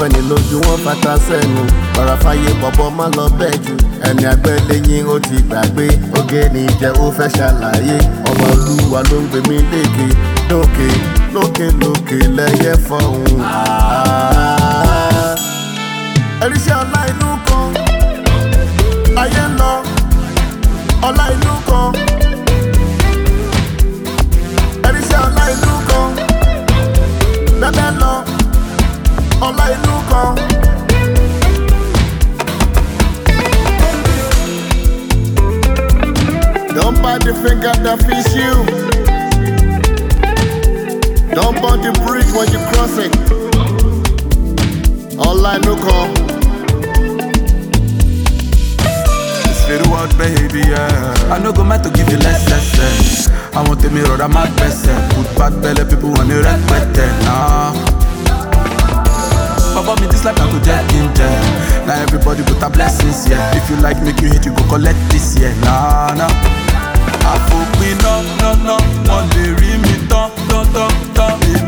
fẹ́ni lójú wọn fata sẹ́nu ọ̀rọ̀ fàyè bọ̀bọ̀ má lọ bẹ́ẹ̀ jù ẹni àgbẹ̀lẹ́yìn ó ti gbàgbé oge ní jẹ́ ó fẹ́ ṣàlàyé ọmọ olúwa ló ń gbé mi lékè lókè lókè lókè lẹ́yẹ fọ̀hún. ẹ̀ríṣẹ́ ọlá inú kan ayé ń lọ ọlá inú kan ẹ̀ríṣẹ́ ọlá inú kan bẹ́ẹ̀ lọ ọlá inú kan. Don't bite the finger that feeds you. Don't burn the bridge when you cross it. Ọlá inú kan. It's very wild, baby, yeah. I no go meant to give you less, less, less. I want to mirror that my best, yeah. Put bad belly people on the red button, nah. Baba me this life I go get in there. Now everybody put a blessings, yeah. If you like make you hit, you go collect this, yeah. Nah, nah. Àfòpin náà, náà, náà, wọ́n lè rí mi tán, tán, tán, tán.